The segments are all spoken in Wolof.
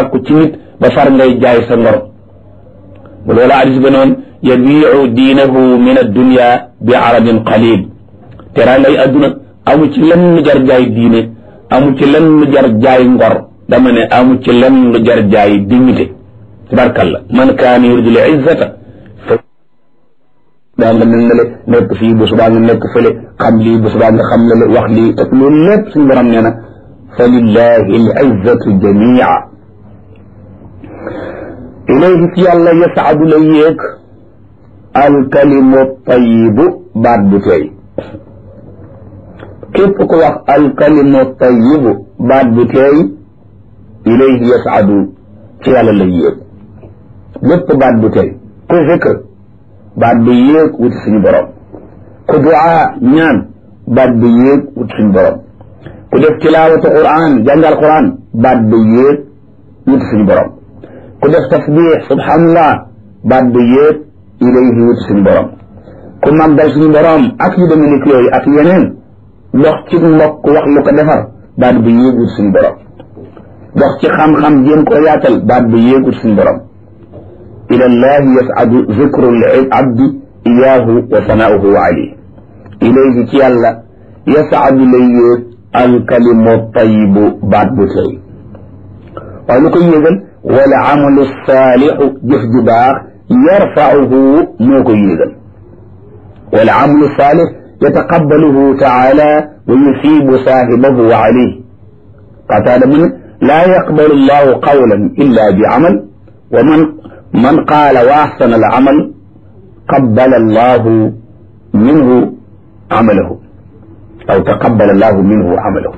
sàkku ci nit ba far ngay jaay sa ngor bu loola hadis ba noon yabiu diinahu min addunia bi aradin qalil teraa ngay adduna amu ci lenn jar jaay diine amu ci lenn jar jaay ngor dama ne amu ci lenn jar jaay dignité tabarkalla man kaana yuridu l izzata fa daa nga mel ne le nekk fii bu subaa nga nekk fële xam lii bu subaa nga xam la wax lii te loolu lépp suñu borom nee na fa lillahi l izzatu jamia ilayhi ci yàlla yasaadu la yéeg alkalimu tayibu baat bu tey képp ku wax alkalimu tayibu baat bu tey ilayhi yasaadu ci yàlla la yéeg lépp baat bu tey ku zikr baat bu yéeg wuti suñu borom ku duaa ñaan baat bu yéeg wuti suñu borom ku def tilaawatu quran jàngal quran baat bu yéeg wuti suñu borom ku def tasbix subhanallah baat bu yéeg ilayhi wuti suñu borom ku màggal suñu borom ak yu demee ni yooyu ak yeneen dox ci mbokk wax lu ko defar baat bu yéeg wuti suñu borom dox ci xam-xam jéem koo yaatal baat bu yéeg wuti suñu borom ila llahi yasadu zikru l abdi iyaahu wa sanaauhu alayhi ilayhi ci yàlla yasadu lay yéeg alkalimu tayibu baat bu tey waaye lu koy yéegal wala amalu saalixu jëf ju baax yarfauhu moo koy yéegal wala amalu saalix yataqabbaluhu taala wa yusibu saahibahu alayhi qataada mu ne laa yaqbalu llahu qawlan illa bi amal wa man man qaala wa axsana al amal qabbala allahu minhu amalahu aw taqabbala allahu minhu amalahu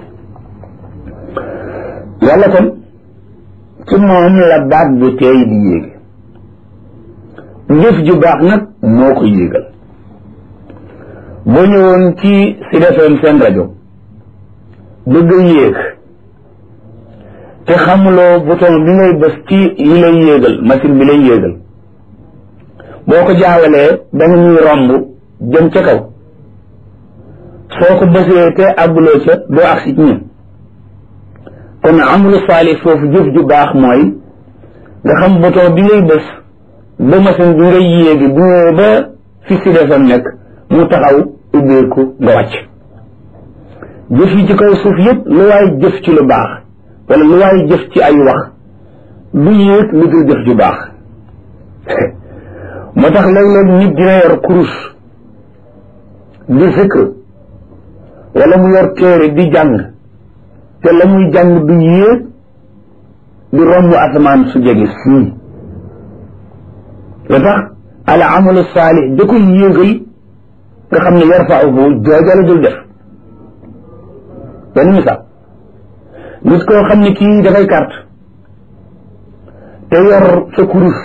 yàlla kon ci moom la baat bu teey di yéege jëf ju baax nag moo ko yéegal boo ñëwoon ci Sud FM seen rajo bëgg yéeg te xamuloo bouton bi ngay bës ci yi lay yéegal machine bi lay yéegal boo ko jaawalee da nga ñuy romb jëm ca kaw soo ko bësee te àgguloo ca doo agsi ci ñun kon amulu saalih foofu jëf ju baax mooy nga xam bouton bi ngay bës ba machine bi ngay yéegi bu ñëwee ba fi si defam nekk mu taxaw ubbeeku nga wàcc jëf yi ci kaw suuf yépp lu waay jëf ci lu baax wala lu waay jëf ci ay wax du yéeg lu dul jëf ju baax moo tax léeg-léeg nit dina yor kurus di zikr wala mu yor téere di jàng te la muy jàng du yéeg du romb asamaan su jege sii lu tax al amalu saalih da koy yéegal nga xam ne yarfauhu jooja la dul def benn misaal nit koo xam ne kii dafay carte te yor sa kurus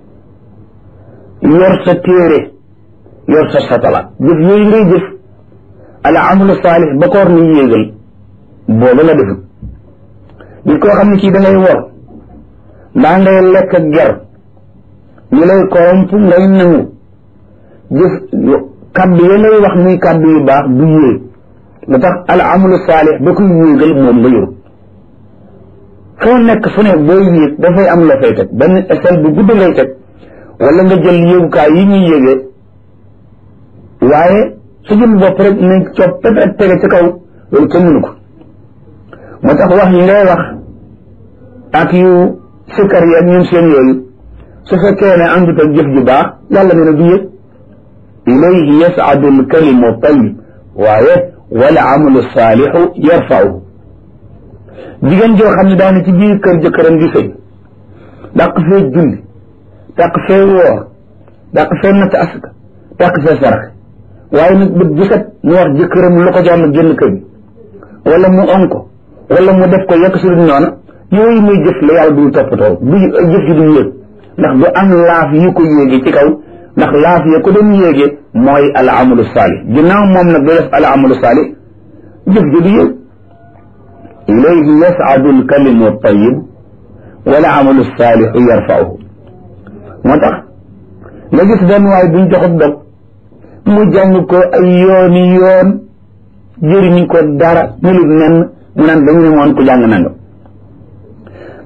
yor sa téere yor sa satala jëf yooyu ngay jëf al amalu saalih ba koor ni yéegal booba la defut nit koo xam ne kii da ngay wor ndaa ngay lekk ak ger ñu lay koromp ngay nangu jëf kaddu ya lay wax muy kaddu yu baax du yéeg lu tax al amalu saalih ba koy yéegal moom nga yor foo nekk fu ne booy yéeg dafay am la fay teg benn échelle bu gudd ngay teg wala nga jël yéegukaay yi ñuy yéegee waaye su jëm bopp rek nañ copp pepet tege ci kaw loolu kenn mënu ko moo tax wax yi ngay wax ak yu sikkar yi ak ñun seen yooyu su fekkee ne àndut ak jëf ju baax yàlla nee na du yëg ilayhi yas'adu al-kalimu tayyib waaye wala amalu saalixu yarfa'uhu jigéen joo xam ne daane ci biir kër jëkkëram di sëy dàq fee julli dàq fee woor dàq fee natt asaka dàq fee sarax waaye nag bët bu set mu wax jëkkëram lu ko jox na génn kër gi wala mu on ko wala mu def ko yekk su dul noona yooyu muy jëf la yàlla du toppatoo du jëf ji du yéeg ndax du am laaf yu ko yéegi ci kaw ndax laaf ya ko doon yéege mooy al amalu saalih ginnaaw moom nag du def al amalu saalih jëf ji du yéeg ilayhi yas'adu al kalimu tayyib wal amalu saalihu yarfa'uhu moo tax nga gis benn waay buñ joxut dog mu jàng ko ay yooni yoon jëriñu ko dara melut nen mu naan dañu ne moon ku jàng nanga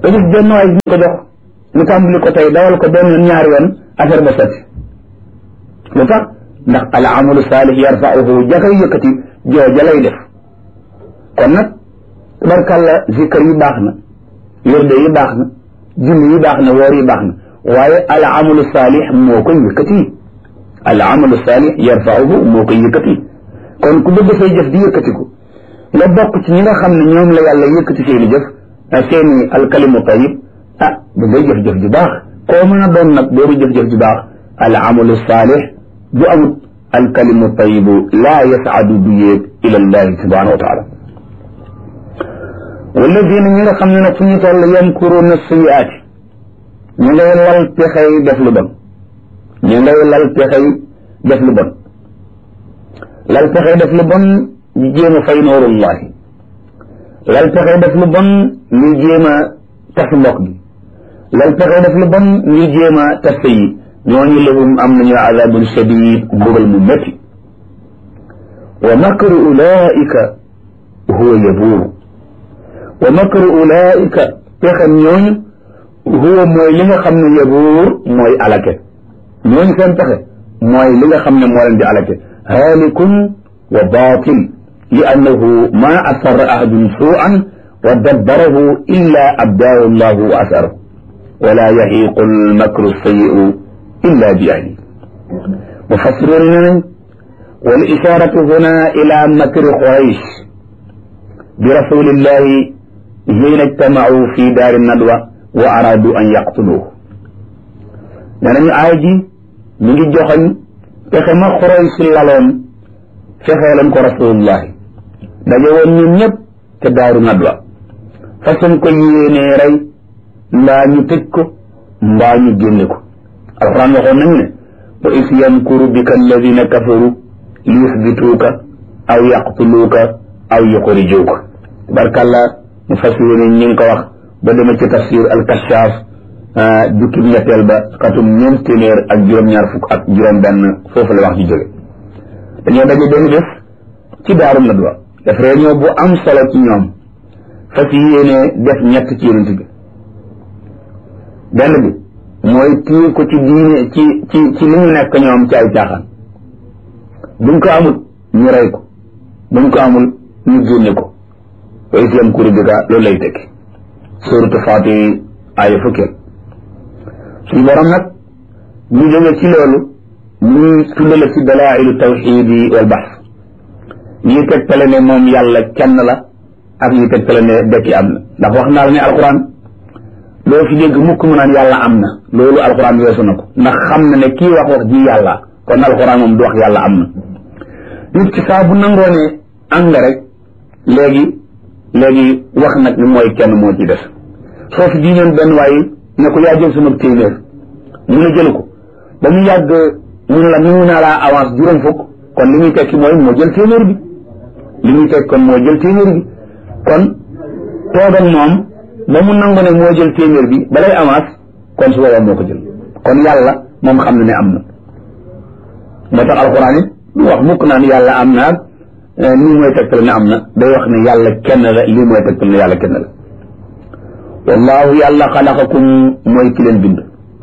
nga gis benn waay ñu ko jox ñu tàmbali ko tey dawal ko benn yoon ñaari yoon affaire ba sotti lu tax ndax al amalu saalih yarfauhu jakay yëkkati jooja lay def kon nag tabarkàlla zikar yi baax na wirde yi baax na julli yi baax na woor yi baax na waaye al amalu saalih moo koy yëkkati al amalu saalih yarfauhu moo koy yëkkati kon ku bëgg say jëf di yëkkatiku nga bokk ci ñi nga xam ne ñoom la yàlla yëkkati seeni jëf seeni alkalimu tayib ah da ngay jëf-jëf ju baax koo mën a doon nag boobu jëf-jëf ju baax al amalu saalih bu amut alkalimu tayibu laa yasaadu du yéeg ila llahi subhanahu wa taala walladina ñi nga xam ne nag fu ñu toll yamkuruuna sayiaati ñu ngay lal pexey def lu bon ñu ngay lal pexey def lu bon lal pexey def lu bon ñu jéem a fay noorullahi lal pexey def lu bon ñu jéem a tas mbokk gi lal pexey def lu bon ñu jéem a tas yi ñooñu lahum am nañu azabun shadid mbugal mu métti wa makru ulaika huwa yabuuru wa makru ulaika pexem ñooñu huwa mooy li nga xam ne yabuur mooy alake ñooñu seen pexe mooy li nga xam ne moo leen di alake haalikun wa baatil li annahu ma asarra ahadun suu'an wa dabbarahu illa abdaahu llahu wa asarahu wala yahiqu almakru sayi'u illa bi ahli mufassiroon ne nañ wal isharatu huna ila makri quraysh bi rasulillahi hiina ijtamau fi daari nadwa wa aradu an yaqtuluhu nee nañu aay ji ñu ngi joxoñ fexe ma quraysh laloon fexee leen ko rasulullahi daje woon ñun ñëpp te daaru nadwa façon ko yéenee rey mbaa ñu tëj ko mbaa ñu génne ko alquran waxoon nañu ne wa is yamkuru bika alladina kafaru li yusbituuka aw yaqtuluuka aw yuxrijuuka tabarkàlla mu fas yéene ñi ngi ko wax ba demee ci tafsir alkashaaf jukkib ñetteel ba xatum ñeent téeméer ak juróom-ñaar fukk ak juróom-benn foofu la wax ji jóge dañoo daje benn bés ci daaru nadwa def réunion bu am solo ci ñoom fas yéene def ñett ci yonent bi benn bi mooy téye ko ci diine ci ci ci li ñu nekk ñoom ci ay caaxaan buñ ko amul ñu rey ko buñ ko amul ñu génne ko wa islam kuru bika loolu lay tekki suratu faati aaya fukkeel suñu borom nag ñu jóge ci loolu ñuy tuddale ci dalailu tawxidi wal baxs ñuy tegtale ne moom yàlla kenn la ak ñuy tegtale ne dekki am na ndax wax naa la ne alquran loo fi dégg mukk mu naan yàlla am na loolu alquran weesu na ko ndax xam na ne kii wax wax ji yàlla kon alquran moom du wax yàlla am na nit ki saa bu nangoo ne am nga rek léegi léegi wax nag ni mooy kenn moo ci def soo fi jiñoon benn waaye ne ko yaa jël sama téeméer mu ne jëlu ko ba mu yàgg mu ne la nu naa laa avance juróom fukk kon li muy tekki mooy moo jël téeméer bi li muy tekki kon moo jël téeméer bi kon toogal moom ba mu nangu ne moo jël téeméer bi balay avance kon su boobaa moo ko jël kon yàlla moom xam na ne am na moo tax alxuraan it du wax mukk naan yàlla am na ak lii mooy tegtal ne am na day wax ne yàlla kenn la lii mooy tegtal ne yàlla kenn la wallaahu yàlla xalaqakum mooy ki leen bind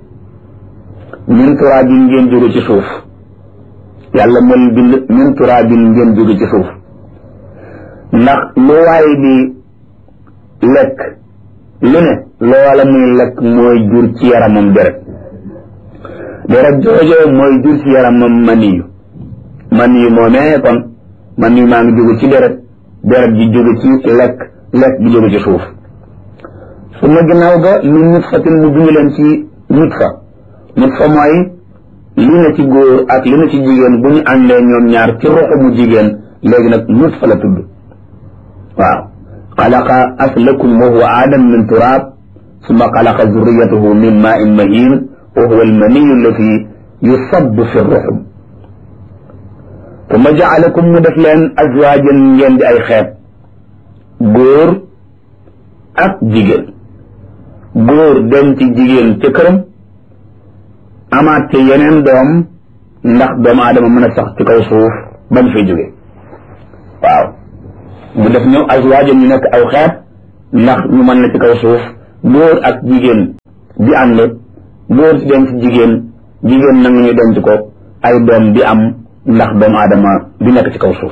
min turaabin ngeen jóge ci suuf yàlla moo leen bind min turaabin ngeen jóge ci suuf ndax lu waay di lekk lu ne loola muy lekk mooy jur ci yaramam deret deret joojo mooy jur ci yaramam maniyu maniyu moomee kon maniyu maa ngi jóge ci deret deret ji jóge ci lekk lekk bi jóge ci suuf su ma ginnaaw ga min nutfatin mu bind leen ci nutfa nutfa mooy li na ci góor ak li na ci jigéen bu ñu àndee ñoom ñaar ci roxo mu jigéen léegi nag nutfa la tudd waaw xalaqa aslakum wa huwa aadam min turaab summa xalaqa zurriyatahu min maa'in mahiin wa huwa almaniyu allati yusabbu fi ruxum summa jaalakum mu def leen azwaajan ngeen di ay xeet góor ak jigéen góor dem ci jigéen ca këram amaat ca yeneen doom ndax doomu aadama mën a sax ci kaw suuf ba mu fay jóge waaw mu def ñëw azwaajan ñu nekk aw xeet ndax ñu mën na ci kaw suuf góor ak jigéen di ànd góor ci denc jigéen jigéen nangu ñu denc ko ay doom di am ndax doomu aadama di nekk ci kaw suuf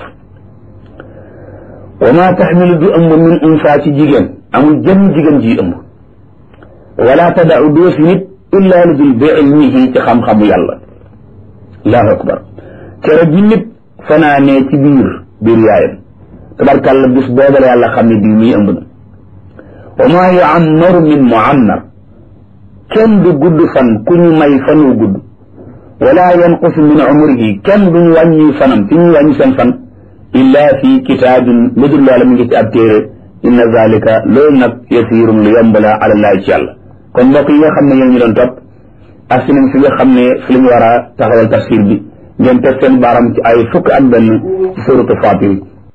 wa ma taxmilu du ëmb min unsa ci jigéen amul jëmm jigéen ji ëmb wala tadau doo fi nit illa lu dul bi ilmihi ci xam-xamu yàlla allahu akbar kere ji nit fanaanee ci biir biir yaayam tabarkàlla bis booba la yàlla xam ne bii muy ëmb na wa maa yuammaru min muammar kenn du gudd fan ku ñu may fan wu gudd wala yanqusu min umrihi kenn duñu wàññi fanam ci ñu wàññi seen fan illa fi kitaabin lu dul loola mi ngi ci ab téere inna zalika loolu nag yasiirun lu yomb la ala llahi ci yàlla kon mbokk yi nga xam ne yéen ñu doon topp ak si nañ fi nga xam ne fi la ñu war a taxawal tafsir bi ngeen teg seen baaram ci ay fukk ak benn ci suratu Faatir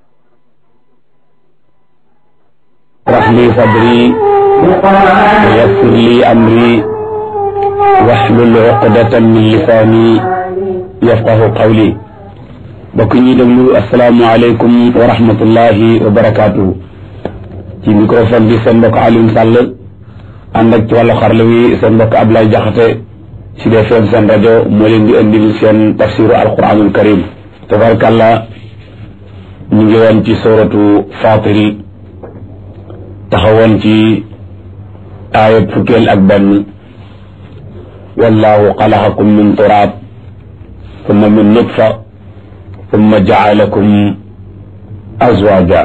اشرح لي صدري ويسر لي أمري واحلل عقدة من لساني يفقه قولي bokk ñi déglu asalaamualeykum wa rahmatullahi wa barakaatu ci microphone bi seen mbokk Alioune Sall ànd ak ci wàllu xarala wi seen mbokk Ablaye Jaxate ci defeen seen rajo moo leen di indil seen tafsiru alquranul karim tabarkàlla ñu ngi woon ci suratu Faatir taxawoon ci aayat fukkeel ak benn wallahu xalaqakum min turaab summa min nutfa summa jaalakum azwaja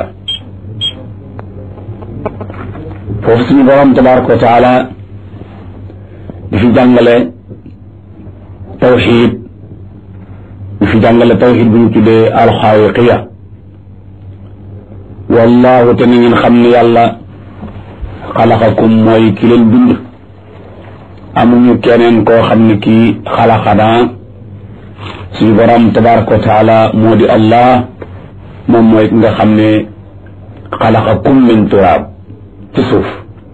foofu suñu borom tabaraka wa taala di fi jàngale tawxid di fi jàngale tawxid bu ñu tuddee alxaawiqiya wallahu te ni ngeen xam ne yàlla xalaqakum mooy ki leen bind amuñu keneen koo xam ne kii xalaqanaa suñu borom tabaraka wa taala moo di allah moom mooy ki nga xam ne xalaqakum min turaab ci suuf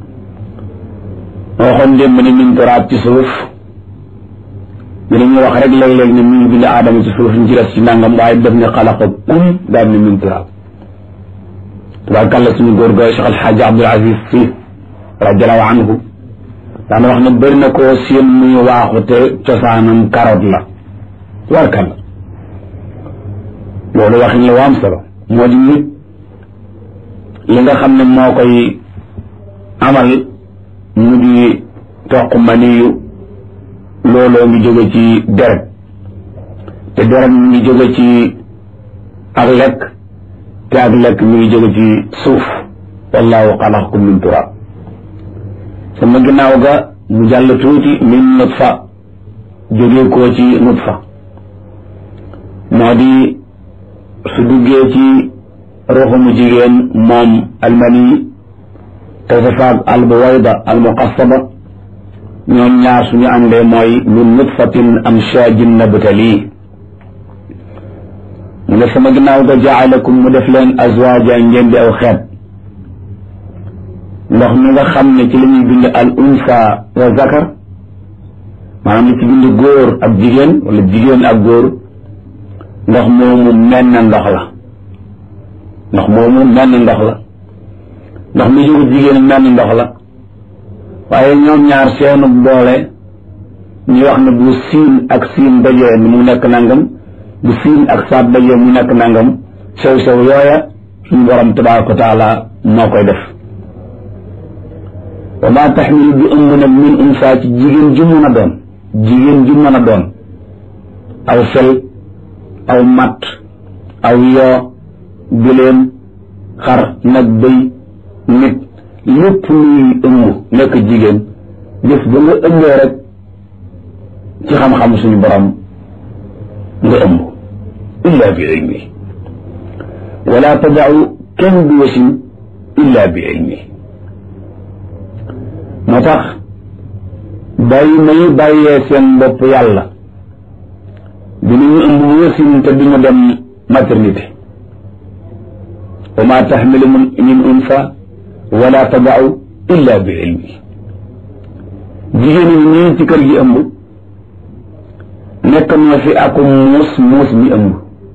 moo waxoon démb ni min turaab ci suuf dinañu wax rek léeg-léeg ne mi ngi bind aadama ci suuf ñu ci des ci nangam waaye def ne xalaqakum daal ne min turaab tabaarkàlla suñu góor ga Cheikh Alxaaji Abdul Aziz Si radiallahu anhu daana wax ne bëri na koo seen muy waaxu te cosaanam carotte la tabaarkàlla loolu waxin la waam solo moo di nit li nga xam ne moo koy amal mu di toq maniyu looloo ngi jóge ci deret te deret mi ngi jóge ci ak lekk te ak lekk mi ngi jóge ci suuf wallahu xalaqakum min turaab sama ginnaaw ga mu jàll tuuti min nutfa jóge koo ci nutfa moo di su duggee ci ruuxumu jigéen moom almani te safaag albuwayda almuqassaba ñoom ñaar suñu àndee mooy min nutfatin amshaajin nabtali mu ne sama ginnaaw ga jaalakum mu def leen azwaaja ngeen di aw xeet ndox mi nga xam ne ci la ñuy bind al unsa wa zakar maanaam li ci bind góor ak jigéen wala jigéen ak góor ndox moomu menn ndox la ndox moomu menn ndox la ndox mi jógu jigéen menn ndox la waaye ñoom ñaar seenu boole ñu wax ne bu siin ak siin dajee mu nekk nangam bu siin ak saat dajee mu nekk nangam sew sew yooya suñu borom tabaraka wa taala moo koy def wa ma taxmilu bi ëmb nag min unsa ci jigéen ju mën a doon jigéen ju mën a doon aw fel aw matt aw yoo bileen xar nag bëy nit lépp luy ëmb nekk jigéen bés ba nga ëmbee rek ci xam-xam suñu borom nga ëmb illa bi ilmi wala tadau kenn du wasin illa bi ilmi moo tax bàyyi may bàyyee seen bopp yàlla dinañu ëmb wasin te duñu dem maternité wa ma taxmilu min unsa wala tadau illa bi ilmi jigéen ñi ñii ci kër gi ëmb nekk na fi ak muus muus mi ëmb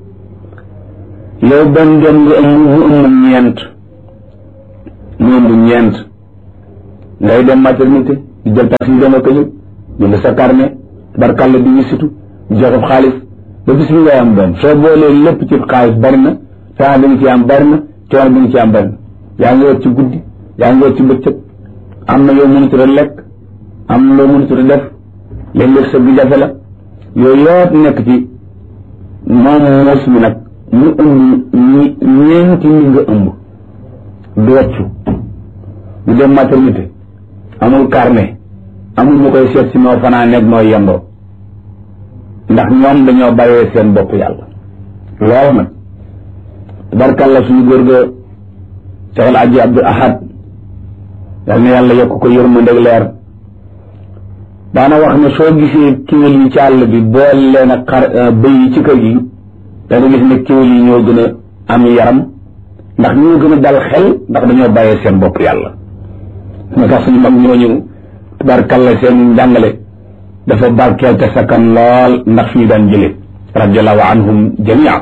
yow benn doom nga ëmb mu ëmb ñeent mu ëmb ñeent ngay dem maternité di jël taxi yi dem ak ñëw jënd sa carnet barkalla di wisitu di joxe xaalis ba bis bi ngay am doom soo boolee lépp ci xaalis bari na temps bi nga ci am bari na coono bi nga ci am bari na yaa ngi wër ci guddi yaa ngi wër ci bëccëg am na yoo mënut a lekk am na loo mënut a def léeg-léeg sa bi jafe la yooyu yëpp nekk ci moom muus mi nag mu ëmb ñi ñeenti ñi nga ëmb du wàccu du dem maternité amul carnet amul ñu koy seet si noo fanaa nekk noo yendoo ndax ñoom dañoo bàyyee seen bopp yàlla loolu nag tabarkàlla suñu góor ga Seexal Aji Abdul Ahad yal na yàlla yokk ko yërmande ak leer daana wax ne soo gisee kiwél yi ci àll bi bool leen ak xar bëy yi ci kër gi danga gis ne kiwél yi ñoo gën a am yaram ndax ñoo gën a dal xel ndax dañoo bàyyee seen bopp yàlla moo tax suñu mag ñooñu tabarkàlla seen njàngale dafa barkeel te sakkan lool ndax fi ñu daan jële radiallahu anhum jamia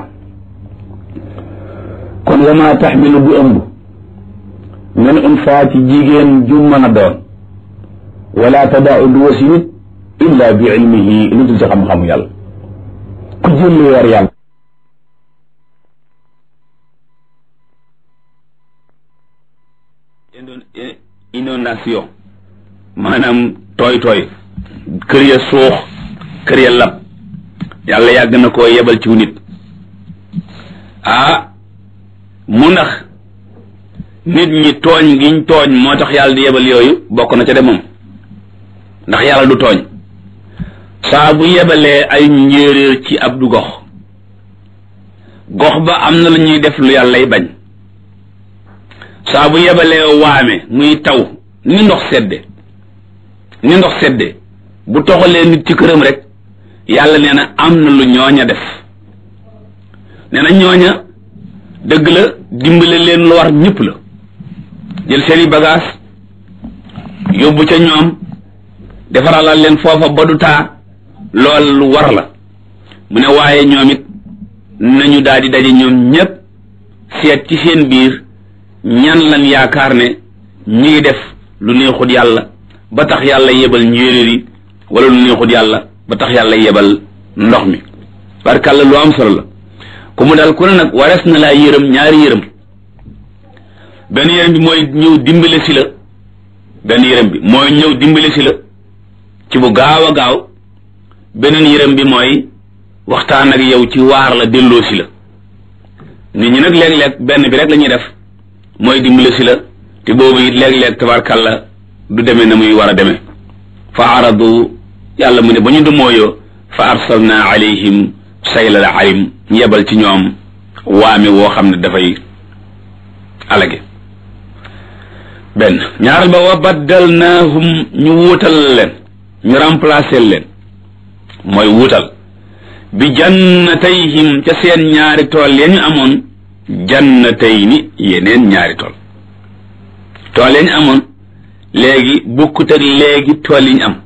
kon wa ma taxmilu bu ëmb min unsa ci jigéen ju mën a doon wala tadaau du wasi nit illa bi ilmihi lu dul ci xam-xamu yàlla ku jël lu war yàlla inondation maanaam tooy tooy kër ya suux kër ya lab yàlla yàgg na koo yebal ci nit ah mu ndax nit ñi tooñ giñ tooñ moo tax yàlla di yebal yooyu bokk na ca de moom ndax yàlla du tooñ saa bu yebalee ay njéeréer ci ab du gox gox ba am na lu ñuy def lu yàllay bañ saa bu yebalee waame muy taw ni ndox sedde ni ndox sedde bu toxalee nit ci këram rek yàlla nee na am na lu ñooña def nee na ñooña dëgg la dimbale leen lu war ñëpp la jël seeni bagage yóbbu ca ñoom defaralal leen foofa ba du taa lool lu war la mu ne waaye ñoom it nañu daal di daje ñoom ñépp seet ci seen biir ñan lan yaakaar ne ñi ngi def lu neexut yàlla ba tax yàlla yebal njéeréer yi wala lu neexut yàlla ba tax yàlla yebal ndox mi barkàlla lu am solo la ku mu daal ku ne nag warees na laa yërëm ñaari yërëm benn yërëm bi mooy ñëw dimbale si la benn yërëm bi mooy ñëw dimbale si la ci bu gaaw a gaaw beneen yërëm bi mooy waxtaan ak yow ci waar la delloo si la nit ñi nag léeg-léeg benn bi rek la ñuy def mooy dimbale si la te boobu it léeg-léeg tabarkàlla du demee na muy war a demee fa aradu yàlla mu ne ba ñu dumooyoo fa arsalna alayhim saylal arim yebal ci ñoom waame woo xam ne dafay alage benn ñaaral ba wa baddalnaahum ñu wuutal leen ñu remplacer leen mooy wuutal bi jannatayhim ca seen ñaari tool ya ñu amoon jannatayni yeneen ñaari tool tool ya ñu amoon léegi bukkut ak léegi tool yi ñu am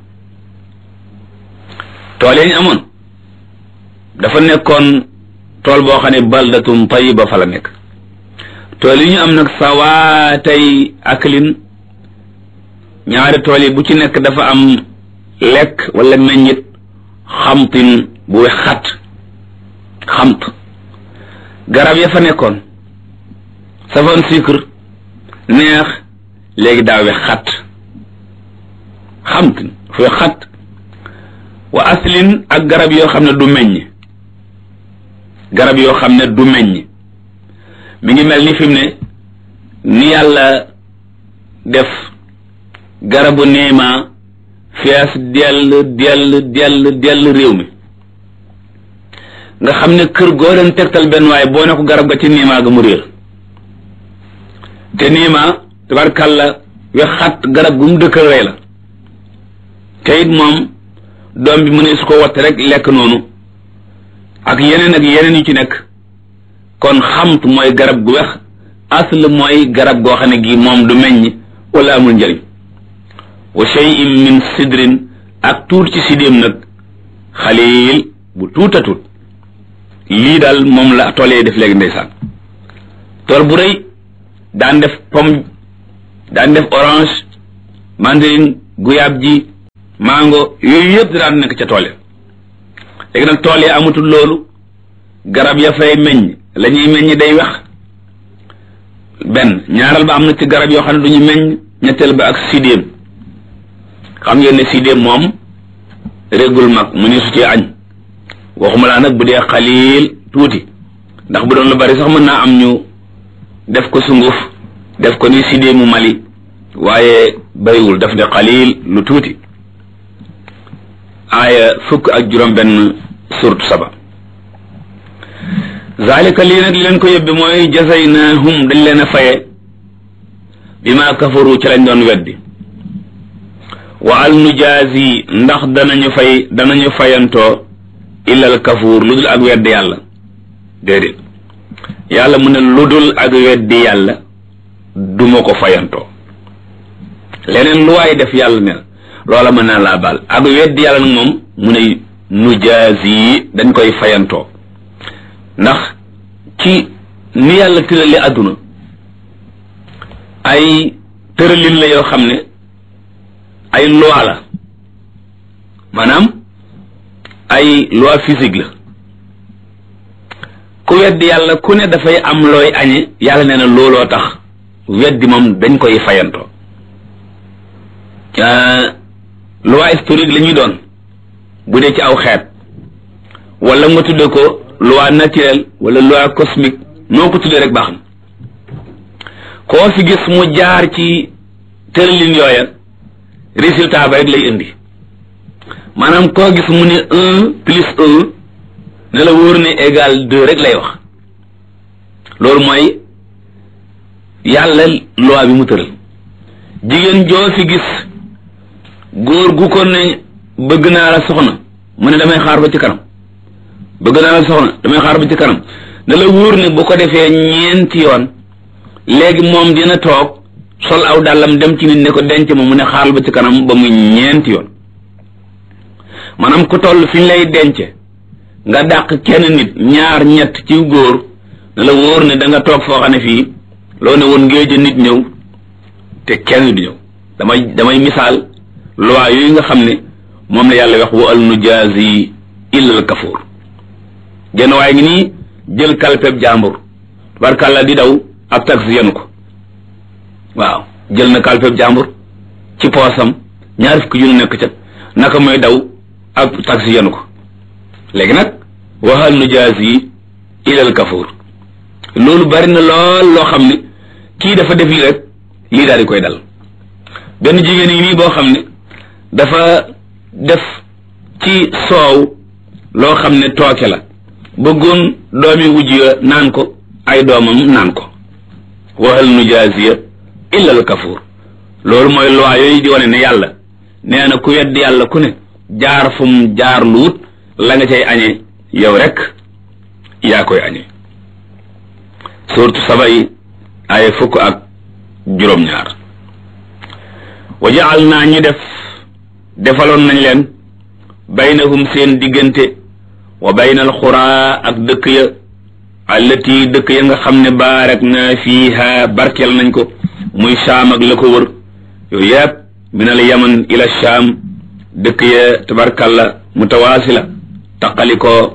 tool ya ñu amoon dafa nekkoon tool boo xam ne baldatun tayiba fa la nekk tool yi ñu am nag sawaatay aklin ñaari tool yi bu ci nekk dafa am lekk wala meññit xamtin bu xat xamt garab ya fa nekkoon safoon sucre neex léegi daa we xat xamtin fu xat wa aslin ak garab yoo xam ne du meññ garab yoo xam ne du meññ mi ngi mel ni fi mu ne ni yàlla def garabu niima fees dell dell dell dell réew mi nga xam ne kër goo leen tegtal benn waaye boo ne ko garab ga ci niima ga mu réer te niima tabarkàlla we xat garab gu mu dëkkal rey la te it moom doom bi mu ne su ko watte rek lekk noonu ak yeneen ak yeneen yu ci nekk kon xamt mooy garab gu wex asl mooy garab goo xam ne gi moom du meññ wala amul njëriñ wa shay'in min sidrin ak tuut ci sidéem nag xalil bu tuuta tuut lii daal moom la tool yi def léegi ndeysaan tool bu rëy daan def pomme daan def orange mandarin guyaab ji mango yooyu yëpp daan nekk ca tool ya léegi nag tool ya amatul loolu garab ya fay meññ la ñuy meññ day wex benn ñaaral ba am na ci garab yoo xam ne du ñu meññ ñetteel ba ak sidéem xam ngeen ne sidéem moom régul mag mu ne su ci añ waxuma laa nag bu dee xaliil tuuti ndax bu doon lu bari sax mën naa am ñu def ko sunguf def ko ni sidéemu Mali waaye bariwul daf ne xaliil lu tuuti aaya fukk ak juróom benn surtu saba zalika lii nag leen ko yóbbi mooy jazaynahum dañ leen a faye bi ma kafaru ci lañ doon weddi wa al nujaazi ndax danañu fay danañu fayantoo illal kafuur lu dul ak weddi yàlla déedéet yàlla mu ne lu dul ak weddi yàlla duma ko fayantoo leneen lu waay def yàlla ne loola mën naa laa baal ak weddi yàlla nag moom mu ne nujaazi dañ koy fayantoo ndax ci ni yàlla tërali àdduna ay tëralin la yoo xam ne ay loi la maanaam ay loi physique la ku weddi yàlla ku ne dafay am looy añe yàlla nee na looloo tax weddi moom dañ koy fayantoo loi historique la ñuy doon bu dee ci aw xeet wala nga tudde ko loi naturelle wala loi cosmique noo ko tuddee rek baax na koo fi gis mu jaar ci tëralin yooya résultat ba rek lay indi maanaam koo gis mu ne un plus un ne la wóor ne égal deux rek lay wax loolu mooy yàlla loi bi mu tëral jigéen joo fi gis góor gu ko ne bëgg naa la soxna mu ne damay xaar ba ci kanam bëgg naa la soxna damay xaar ba ci kanam ne la wóor ne bu ko defee ñeenti yoon léegi moom dina toog sol aw dàllam dem ci nit ne ko denc ma mu ne xaaral ba ci kanam ba muy ñeenti yoon maanaam ku toll fi ñu lay dence nga dàq kenn nit ñaar ñett ci góor ne la wóor ne da nga toog foo xam ne fii loo ne woon ngéej nit ñëw te kenn du ñëw damay damay misaal loi yooyu nga xam ne moom la yàlla wax wa al nujaazi illa al kafuur genn waaye ngi nii jël kalpeb jàmbur barkàlla di daw ab taxi yenu ko waaw jël na kalpeb jàmbur ci poosam ñaar fukki junni nekk ca naka mooy daw ab taxi yenu ko léegi nag waxal nu jaas yi ilal kafuur loolu bari na lool loo xam ne kii dafa def lii rek lii daal di koy dal benn jigéen yi nii boo xam ne dafa def ci soow loo xam ne tooke la bëggoon doomi wujj ya naan ko ay doomam naan ko waxal nu jaasiya illa al kafuur loolu mooy loi yooyu di wane ne yàlla nee na ku wedd yàlla ku ne jaar fu mu jaar luut la nga cay añee yow rek yaa koy añee suurtu saba yi ay fukk ak juróom-ñaar wa jaal naa ñu def defaloon nañ leen baynahum seen diggante wa baynal xuraa ak dëkk ya allati dëkk ya nga xam ne baarak na fiiha barkeel nañ ko muy saam ak la ko wër yooyu yëpp min al yaman ila shaam dëkk ya tabarkalla mutawaasila taqali ko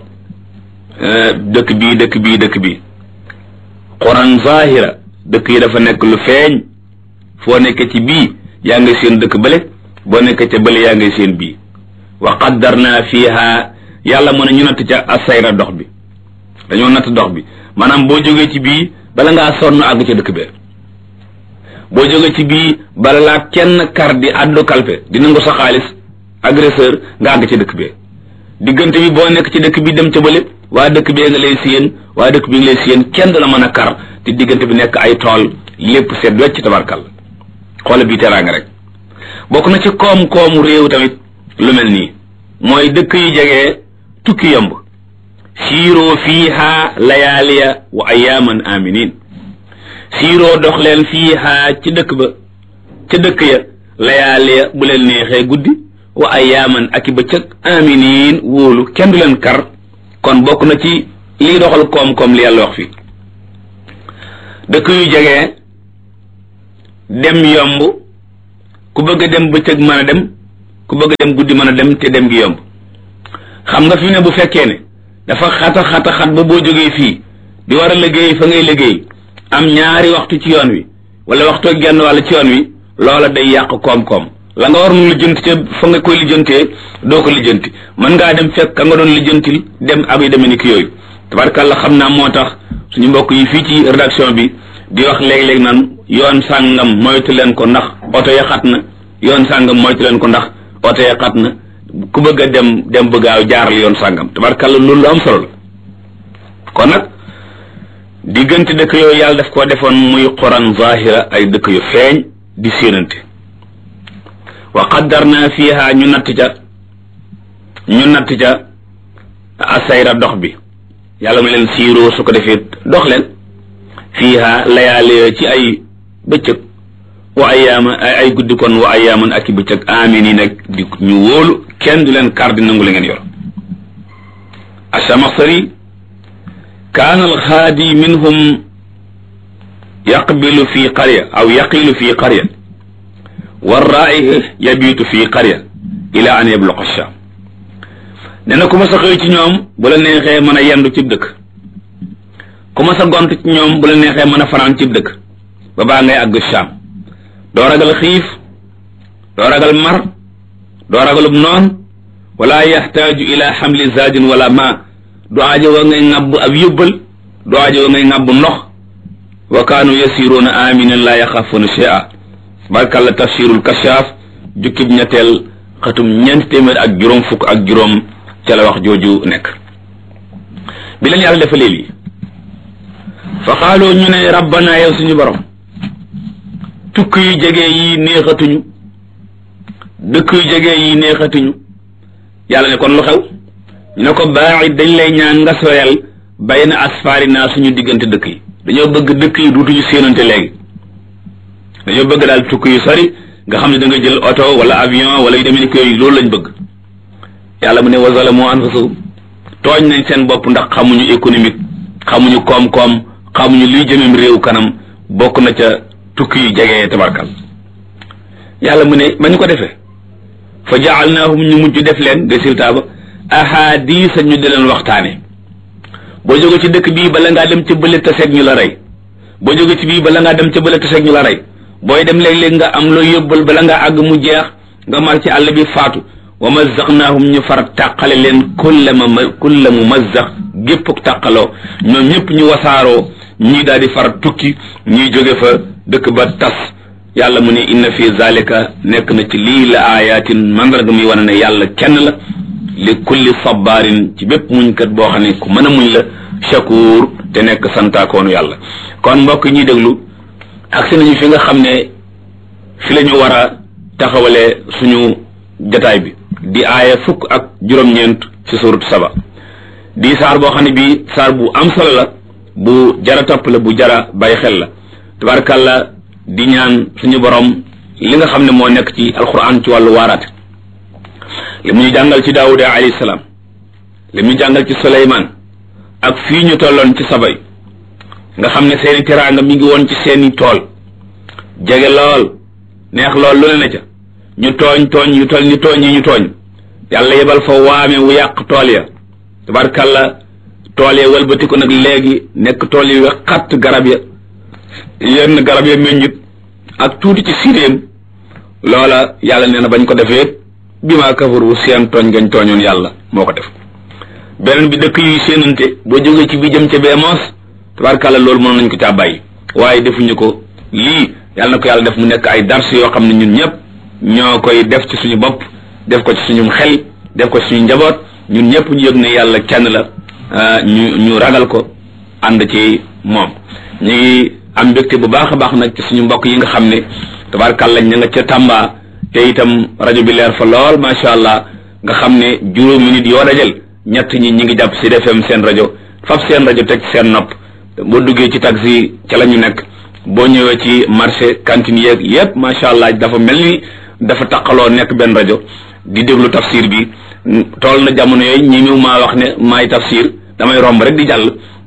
dëkk bii dëkk bii dëkk bii quran zahira dëkk yi dafa nekk lu feeñ foo nekke ci bii yaa ngay seen dëkk bële boo nekke ca bële yaa ngay seen bii wa qaddarna fiiha yàlla mën a ñu natt ca asayra dox bi dañoo natt dox bi maanaam boo jógee ci bii bala ngaa sonn àgg ca dëkk bee boo jógee ci bii bala laa kenn kar di addu kalpe di nangu sa xaalis agresseur nga àgg ca dëkk bee diggante bi boo nekk ci dëkk bi dem ca bële waa dëkk bee nga lay siyeen waa dëkk bi nga lay siyeen kenn du la mën a kar te diggante bi nekk ay tool lépp seet wecc tabarkal xoola bii teraanga rek bokk na ci koom-koomu réew tamit lu mel nii mooy dëkk yi jege tukki yomb siiroo fiiha layaaliya wa ayaaman aminin siiroo dox leen fiiha ci dëkk ba ca dëkk ya layaaliya bu leen neexee guddi wa ayaaman ak i bëccëg aminin wóolu kenn du leen kar kon bokk na ci lii doxal koom-koom li yàlla wax fii dëkk yu jege dem yomb ku bëgg a dem bëccëg mën a dem ku bëgg a dem guddi mën a dem te dem gi yomb xam nga fi ne bu fekkee ne dafa xata xata xat ba boo jógee fii di war a liggéey fa ngay liggéey am ñaari waxtu ci yoon wi wala waxtu genn wàll ci yoon wi loola day yàq koom-koom la nga war nu lijjanti ca fa nga koy lijjantee doo ko lijjanti mën ngaa dem fekk ka nga doon lijjantil dem ab yi demee ni ki yooyu tabarkàlla xam naa moo tax suñu mbokk yi fii ci rédaction bi di wax léeg-léeg naan yoon sàngam moytu leen ko ndax oto ya xat na yoon sàngam moytu leen ko ndax oto ya xat na ku bëgg a dem dem bëggaaw jaaral yoon sàngam tabarkàlla loolu lu am solo la kon nag diggante dëkk yooyu yàlla daf koo defoon muy quran zahira ay dëkk yu feeñ di séenante wa qaddarna fiha ñu natt ca ñu natt ca asayra dox bi yàlla mu leen siiroo su ko defee dox leen fiha layaale ci ay bëccëg wa ayaama ay guddi kon wa ayaaman ak i bëccëg amin yi nag di ñu wóolu kenn du leen kar di nangu la ngeen yor asamaxsari kaana alxaadi minhum yaqbilu fi qarya aw yaqilu fi qarya warraai yabiitu fi qarya ila an yabluqa sham nee na ku ma sa xëy ci ñoom bu la neexee mën a yendu cib dëkk ku ma sa gont ci ñoom bu la neexee mën a fanaan cib dëkk ba baa ngay àgg sham doo ragal xiif doo ragal mar doo ragalub noon wala yaxtaaju ila xamli zaadin wala ma du aajo wa ngay ŋàbb ab yóbbal du aajo wa ngay ŋàbb ndox wa kaanu yasiruuna aminin laa yaxaafuuna shay'a barkalla tafsirul kashaaf jukkib ñetteel xatum ñeenti téeméer ak juróom fukk ak juróom ca la wax jooju nekk bi leen yàlla defa léegi fa xaaloo ñu ne rabbana yow suñu borom tukk yu jege yi neexatuñu dëkk yu jege yi neexatuñu yàlla ne kon lu xew ñu ne ko baaxit dañ lay ñaan nga soyal bay na asfaari naa suñu diggante dëkk yi dañoo bëgg dëkk yi duutuñu séenante léegi dañoo bëgg daal tukki yu sori nga xam ne da nga jël oto wala avion wala yu demee ni yooyu loolu lañ bëgg yàlla mu ne wa zalamu anfusahum tooñ nañ seen bopp ndax xamuñu économique xamuñu koom-koom xamuñu luy jëmem réew kanam bokk na ca tukki yu jege tabarkal yàlla mu ne ba ñu ko defee fa jaalnaahum ñu mujj def leen résultat ba ahadisa ñu di leen waxtaane boo jóge ci dëkk bii bala ngaa dem ca bële taseeg ñu la rey boo jóge ci bii bala ngaa dem ca bële taseeg ñu la rey booy dem léeg-léeg nga am loo yóbbal bala ngaa àgg mu jeex nga mar ci àll bi faatu wa mazzaqnaahum ñu far tàqale leen kulla ma kulla mu mazzax géppuk tàqaloo ñoom ñëpp ñu wasaaroo ñii daal di far tukki ñuy jóge fa dëkk ba tas yàlla mu ne inna fi zalika nekk na ci lii la ayatin mandarga muy wane ne yàlla kenn la li kulli sabarin ci bépp muñkat boo xam ne ku mën a muñ la shakur te nekk santaakoonu yàlla kon mbokk ñuy déglu agsi nañu fi nga xam ne fi la ñu war a taxawale suñu jataay bi di aaya fukk ak juróom-ñeent ci surut saba di saar boo xam ne bii saar bu am solo la bu jara topp la bu jara bàyyi xel la tabarakàllah di ñaan suñu borom li nga xam ne moo nekk ci alquran ci wàllu waaraate li mu ñu jàngal ci daawuda alayhi salaam li mu ñu jàngal ci suleymaan ak fii ñu tolloon ci sabay nga xam ne seeni teraanga mi ngi woon ci seeni tool jege lool neex lool lu ne na ca ñu tooñ tooñ yu toll ni tooñ yi ñu tooñ yàlla yebal fa waame wu yàq tool ya tabarkalla tool ya wëlbatiku nag léegi nekk tool yi xatt garab ya yenn garab ya meññit ak tuuti ci siréem loola yàlla nee na bañ ko defee bi maa kafaru seen tooñ gañ tooñoon yàlla moo ko def beneen bi dëkk yuy séenante boo jógee ci bi jëm ca bee moos tabarkalla loolu mënoon nañ ko caa bàyyi waaye defuñu ko lii yàlla na ko yàlla def mu nekk ay dars yoo xam ne ñun ñëpp ñoo koy def ci suñu bopp def ko ci suñu xel def ko ci suñu njaboot ñun ñëpp ñu yëg ne yàlla kenn la ñu ñu ragal ko ànd ci moom ñu ngi am mbégte bu baax a baax nag ci suñu mbokk yi nga xam ne tabarkalla ña nga ca Tamba te itam rajo bi leer fa lool macha allah nga xam ne juróomi nit yoo dajal ñett ñi ñi ngi jàpp Sud FM seen rajo fab seen rajo teg seen nopp boo duggee ci taxi ca la ñu nekk boo ñëwee ci marché cantine yeeg yépp macha allah dafa mel ni dafa taqaloo nekk benn rajo di déglu tafsir bi tool na jamono yooyu ñi mu maa wax ne maay tafsir damay romb rek di jàll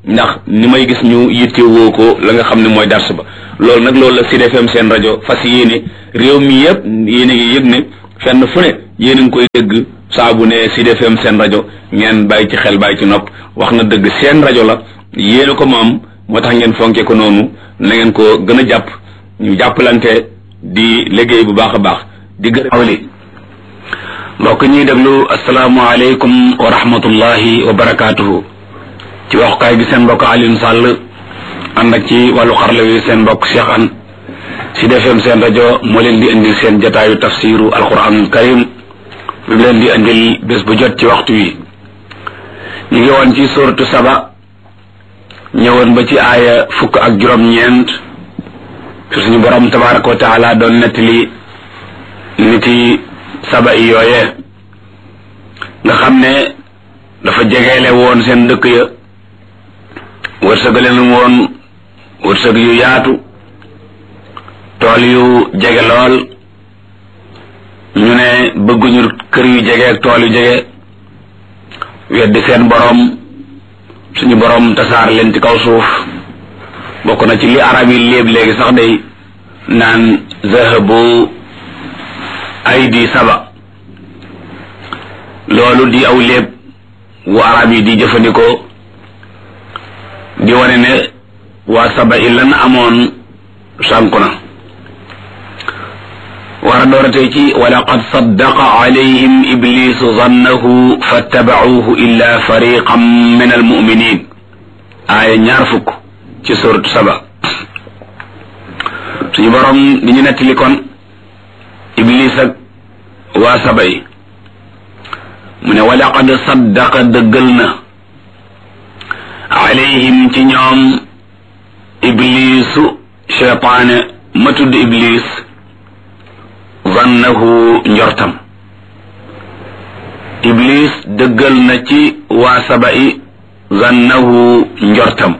ndax ni may gis ñu yittewoo ko la nga xam ne mooy dars ba loolu nag loolu la Sud FM seen rajo fas yéene réew mi yëpp yéen a ngi yëg ne fenn fu ne yéen a ngi koy dégg saa bu ne Sud FM seen rajo ngeen bàyyi ci xel bàyyi ci nopp wax na dëgg seen rajo la yéen a ko moom moo tax ngeen fonke ko noonu na ngeen ko gën a jàpp ñu jàppalante di liggéey bu baax a baax di gërëm awli mbokk ñuy déglu asalaamaaleykum wa rahmatullahi wa barakaatuhu ci waxukaay gi seen mbokk Alioune Sall ànd ak ci wàllu xarala wi seen mbokk Cheikh An Sud FM seen rajo moo leen di indil seen jataayu tafsiru alquranul karim bi mu leen di indil bés bu jot ci waxtu wi ñu ngi woon ci suratu saba ñëwoon ba ci aaya fukk ak juróom-ñeent fi suñu borom tabaraka wa taala doon nettali niti saba yi yooyee nga xam ne dafa jegeele woon seen dëkk ya wërsëgale leen woon wërsëg yu yaatu tool yu jege lool ñu ne bëgguñu kër yu jege ak tool yu jege weddi seen borom suñu borom tasaar leen ci kaw suuf bokk na ci li arab yi léeb léegi sax day naan zahabu aydi saba loolu di aw léeb wu arab yi di jëfandikoo di wane ne waa saba i lan amoon sànku na war a dooratee ci walaqad saddaqa alayhim iblisu zannahu fattabacuuhu illa fariqan min almuminin aaya ñaar fukk ci suratu saba suñu borom di ñu nettali kon iblis ak waa saba yi mu ne walaqad saddaqa dëggal na alayhim ci ñoom iblisu cheytaane ma tudd iblis zannahu njortam iblis dëggal na ci waa saba yi zannahu njortam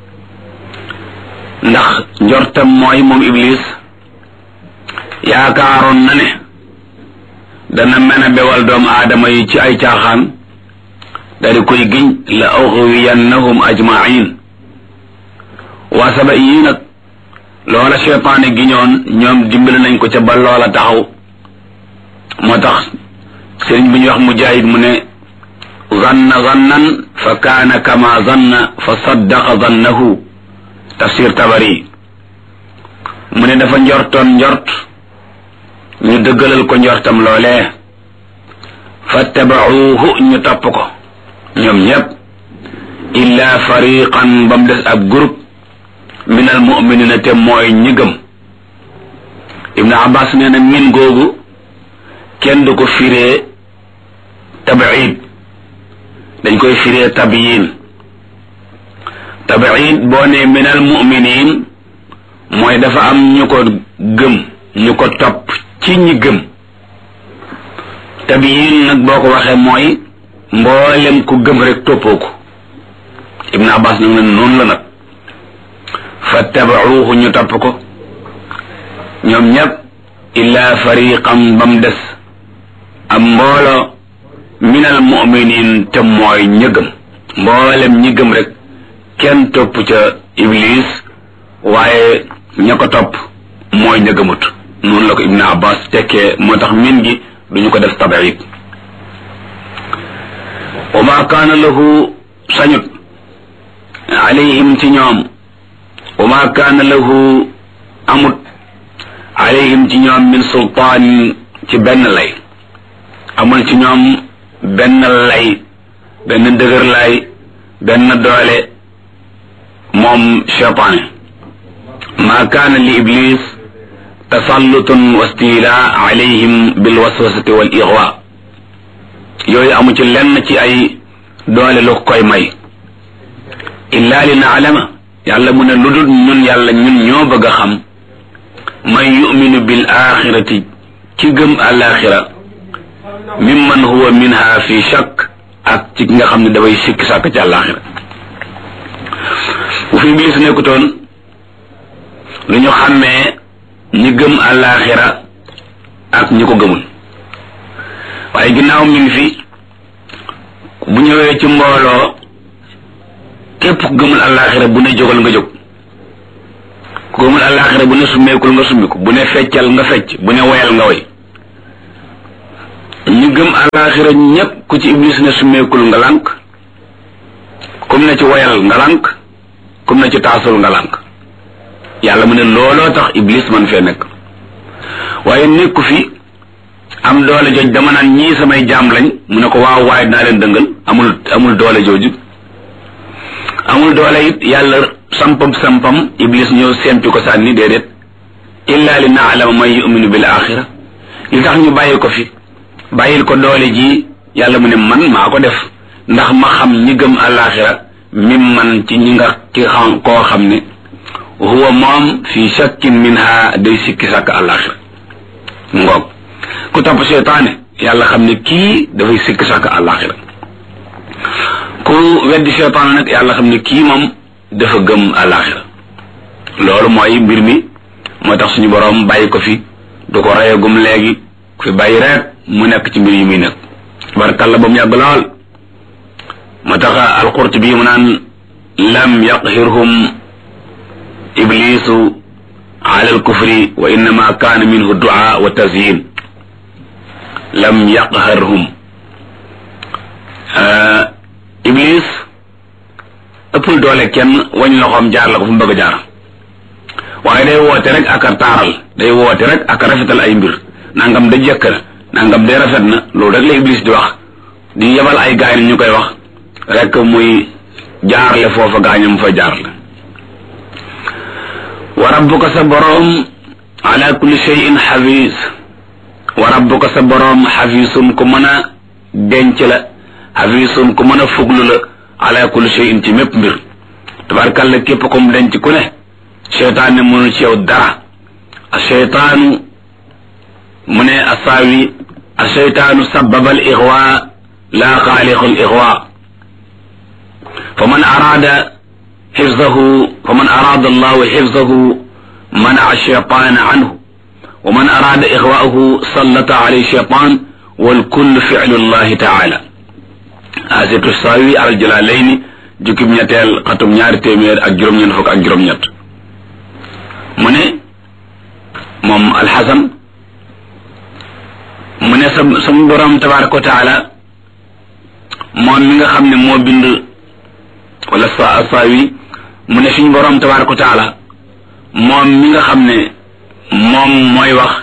ndax njortam mooy moom iblis yaakaaroon na ne dana mën a bewal doomu aadama yi ci ay caaxaan dari koy giñ la ughwiyannahum ajmain waa saba yii nag loola cheytaane giñoon ñoom dimbali nañ ko ca ba loola taxaw moo tax sëriñ bi ñuy wax mujahid mu ne zanna zannan fa kaana kama zanna fa saddaqa zannahu tafsir tabari mu ne dafa njortoon njort ñu dëggalal ko njortam loolee fattabacuuhu ñu topp ko ñoom ñépp illa fariqan ba mu des ab groupe min al muminina te mooy ñi gëm ibnu abbas nee na min googu kenn du ko firee tabiid dañ koy firee tabiyin tabiid boo ne min al muminin mooy dafa am ñu ko gëm ñu ko topp ci ñi gëm tabiyin nag boo ko waxee mooy mboolem ku gëm rek toppoo ko ibnu abbas nag ne noonu la nag fattabacuuhu ñu topp ko ñoom ñépp illa fariqam ba mu des am mboolo min al muminin te mooy ñi gëm mboolem ñi gëm rek kenn topp ca iblis waaye ña ko topp mooy ña gëmut noonu la ko ibnu abbas tekkee moo tax min gi duñu ko def tabiid wa ma kaana lahu sañut alayhim ci ñoom wa ma kaana lahu amut alayhim ci ñoom min sultaan ci benn lay amul ci ñoom benn lay benn dëgër lay benn doole moom cheytaane ma kaana li iblis tasallutun wa stila alayhim bil waswasati wal ixwa yooyu amu ci lenn ci ay doole lu koy may illa li naalama yàlla mu ne lu dul ñun yàlla ñun ñoo bëgg a xam man yuminu bil axirati ki gëm alaxira mimman huwa minha fi shakk ak ci nga xam ne dafay sikki sàkk ci alaxira bu fi iblis nekkutoon lu ñu xàmmee ñi gëm alaxira ak ñi ko gëmul waaye ginnaaw mi ngi fi bu ñëwee ci mbooloo képp ku gëmul àllaaxira bu ne jógal nga jóg ku gëmul àllaaxira bu ne summeekul nga summiku bu ne feccal nga fecc bu ne woyal nga woy ñu gëm àllaaxira ñépp ku ci iblis ne summeekul nga lànk kum ne ci woyal nga lànk kum ne ci taasul nga lànk yàlla mu ne looloo tax iblis man fee nekk waaye nekku fi am doole jooj dama naan ñii samay jaam lañ mu ne ko waaw waaye dinaa leen dëngal amul amul doole jooju amul doole it yàlla sampam sampam iblis ñëw sempi ko sànni déedéet illa li naalama man yuminu bil axira li tax ñu bàyyi ko fi bàyyil ko doole ji yàlla mu ne man maa ko def ndax ma xam ñi gëm àllaaxira mim man ci ñi nga ki xam koo xam ne huwa moom fi shakkin minha day sikki sàkk àllaaxira ngoog ku topp seytaane yàlla xam ne kii dafay sikki sàkk àllaaxira ku weddi seytaane nag yàlla xam ne kii moom dafa gëm àllaaxira loolu mooy mbir mi moo tax suñu boroom bàyyi ko fi du ko reyagum léegi ku fi bàyyi rek mu nekk ci mbir yi muy nekk barkalla ba mu yàgg lool moo tax alqurtubi mu naan lam yaqhirhum iblisu ala alkufri wa innama kaana minhu du'a wa tazyin lam yaqharhum iblis ëppul doole kenn wañ loxoom jaar la ko fu mu bëgg a jaar waaye day woote rek ak a taaral day woote rek ak a rafetal ay mbir nangam da jëkk na nangam de rafet na loolu rek la iblis di wax di yebal ay gaay ñu koy wax rek muy jaarle foofa gaañam fa jaarle wa rabbuka sa boroom ala kulli shay'in xafiis wa rabbuka sa boroom xafiisun ku mën a denc la xafiisun ku mën a fuglu la ala kulli shay'in ci mépp mbir tabarkalla képp ko mu denc ku ne seytaan ne mënul ci yow dara a seytaanu mu ne asaawi a seytaanu sababa al ixwa la xaaliqu al ixwa fa man araada xifzahu fa man araada allahu xifzahu منع الشيطان عنه ومن أراد إغواءه سلط عليه الشيطان والكل فعل الله تعالى آسيت الساوي على الجلالين جكب نيتال قطم ñaari téeméer ak juróom ñeent fukk ak juróom ñett mu ne moom alxasan mu ne sa sama borom tabaraka wa taala moom mi nga xam ne moo bind wala sa saawi mu ne suñu borom tabaraka wa taala moom mi nga xam ne moom mooy wax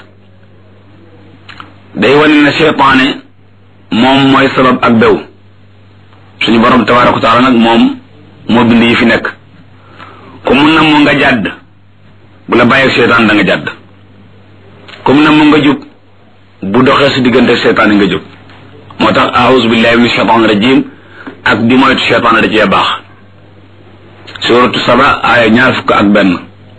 day wane ne seytaane moom mooy sabab ak bew suñu borom tabaraka wa taala nag moom moo bind yi fi nekk ku mun na mu nga jàdd bu la bàyyi seytaan da nga jàdd ku mun na mu nga jub bu doxee si diggante seytaan nga jub moo tax aouzu billahi min shaytan rajim ak di moytu seytaan da cee baax suratu saba aaya ñaar fukk ak benn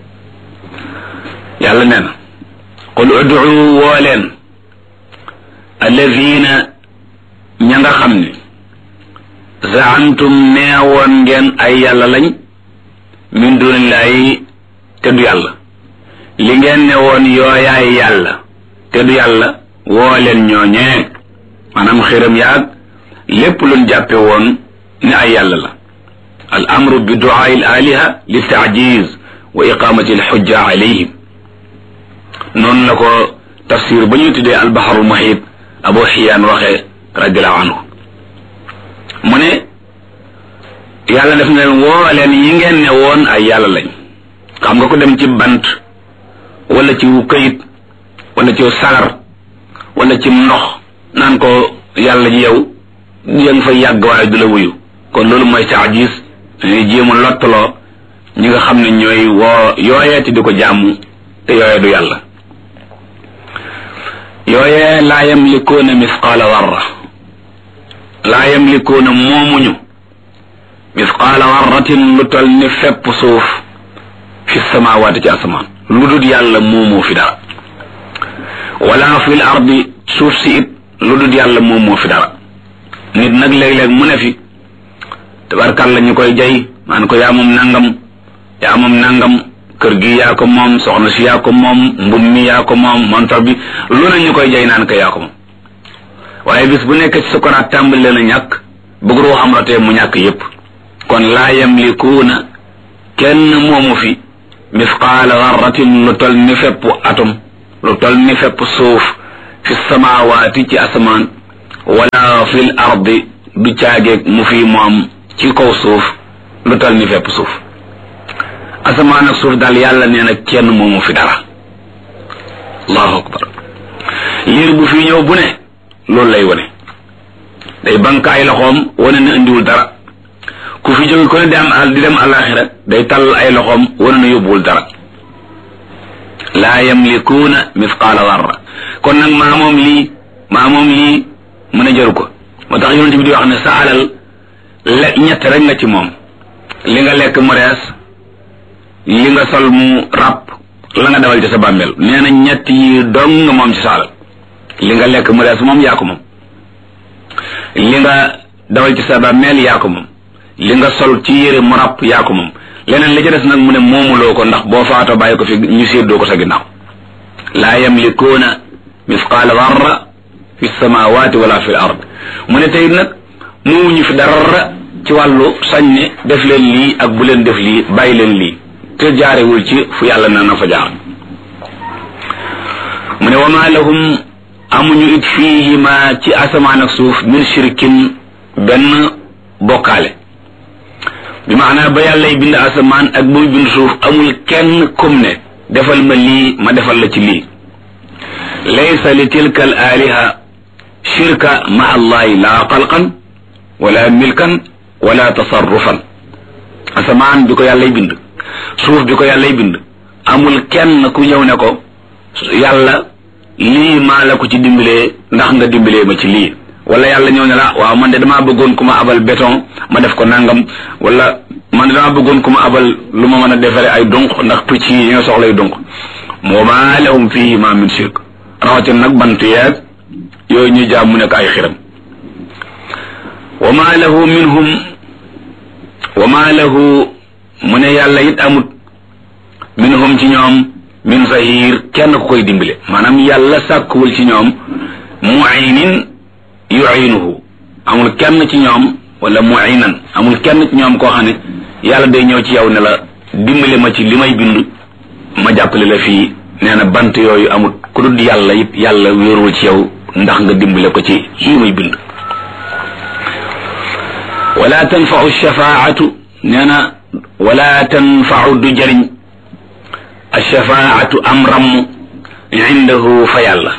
yàlla nee na qul ud'u woo leen alladina ña nga xam ne zaamtum neewoon ngeen ay yàlla lañ min dunillahi te du yàlla li ngeen ne woon yooyaay yàlla te du yàlla woo leen ñooñee maanaam xiram yaag lépp luñ jàppe woon ne ay yàlla la al amru bi duaai al aliha li taajiz wa iqamati al xujja alayhim noonu la ko tafsir ba ñu tuddee albaharul muhit abu xiyaan waxee radiallahu anhu mu ne yàlla def na leen woo leen yi ngeen ne woon ay yàlla lañ xam nga ko dem ci bant wala ci këyit wala ci sagar wala ci ndox naan ko yàlla ji yow ya nga fa yàgg waaye du la wuyu kon loolu mooy taajis dañuy jéem a lottaloo ñi nga xam ne ñooy woo yooyeeti di ko jàmm te yooyee du yàlla yooyee laa yamlikuuna misqaala warra laa yamlikuuna moomuñu misqaala warratin lu tol ni fepp suuf fi samawaati ci asamaan lu dul yàlla moomoo fi dara wala fil ardi suuf si it lu dul yàlla moomoo fi dara nit nag léeg-léeg mu ne fi tabarkàlla ñu koy jay maan ko yaa moom nangam yaa moom nangam kër gi yaa ko moom soxna si yaa ko moom mbub mi yaa ko moom montor bi lu ne ñu koy jay naan ko yaa ko moom waaye bis bu nekk ci sukaraat tàmbali leen a ñàkk bëgg roo xam rotee mu ñàkk yépp kon laa yamlikuuna kenn moomu fi misqaala darratin lu tol ni fepp atom lu tol ni fepp suuf fi samaawaati ci asamaan wala fil ardi du caageeg mu fi moom ci kaw suuf lu tol ni fepp suuf asamaan ak suuf daal yàlla nee na kenn moomu fi dara allahu akbar liir bu fi ñëw bu ne loolu lay wone day bank ay loxoom wane na indiwul dara ku fi jóge ko ne di am al di dem alaxira day tall ay loxoom wane na yóbbuwul dara laa yamlikuuna mithqaala darra kon nag maa moom lii maa moom lii mu ne jaru ko moo tax yonent bi di wax ne sa alal le ñett rek nga ci moom li nga lekk mu rees li nga sol mu ràpp la nga dawal ci sa bàmmeel nee na ñett yi dong nga moom ci sa alal li nga lekk mu rees moom yaa ko moom li nga dawal ci sa bàmmeel yaa ko moom li nga sol ci yére mu ràpp yaa ko moom leneen li ci des nag mu ne moomuloo ko ndax boo faatoo bàyyi ko fi ñu séddoo ko sa ginnaaw laa yamlikuuna mithqaala darra fi samawati wala fi l ard mu ne tey nag moomuñu fi dara ci wàllu sañ ne def leen lii ak bu leen def lii bàyyi leen lii te jaarewul ci fu yàlla na na fa jaar mu ne wa ma lahum amuñu it fiihima ci asamaan ak suuf min shirkin benn bokkaale bi maanaa ba yàllay bind asamaan ak ba muy bind suuf amul kenn kum ne defal ma lii ma defal la ci lii laysa li tilka al aliha shirka ma allahi la xalqan wala milkan wala tasarrufan asamaan bi ko yàllay bind suuf bi ko yàllay bind amul kenn ku ñëw ne ko yàlla lii maa la ko ci dimbalee ndax nga dimbalee ma ci lii wala yàlla ñëw ne la waaw man de damaa bëggoon ku ma abal béton ma def ko nangam wala man de damaa bëggoon ku ma abal lu ma mën a defare ay dunq ndax picc yi ñoo soxlay dunq moo maa lahum fihi ma min shirk rawatin nag bant yeeg yooyu ñuy jaam mu nekk ay xiram wa ma lahu minhum wa ma lahu mu ne yàlla it amut minhum ci ñoom min zahir kenn ku koy dimbale maanaam yàlla sàkkuwul ci ñoom muaynin yuinuhu amul kenn ci ñoom wala muinan amul kenn ci ñoom koo xam ne yàlla day ñëw ci yow ne la dimbale ma ci li may bind ma jàppale la fii nee na bant yooyu amul ku dul yàlla it yàlla wéerul ci yow ndax nga dimbale ko ci lii muy bind wala tanfau shafaatu nee na wala tanfau du jëriñ alshafaatu am ramm indahu fa yàlla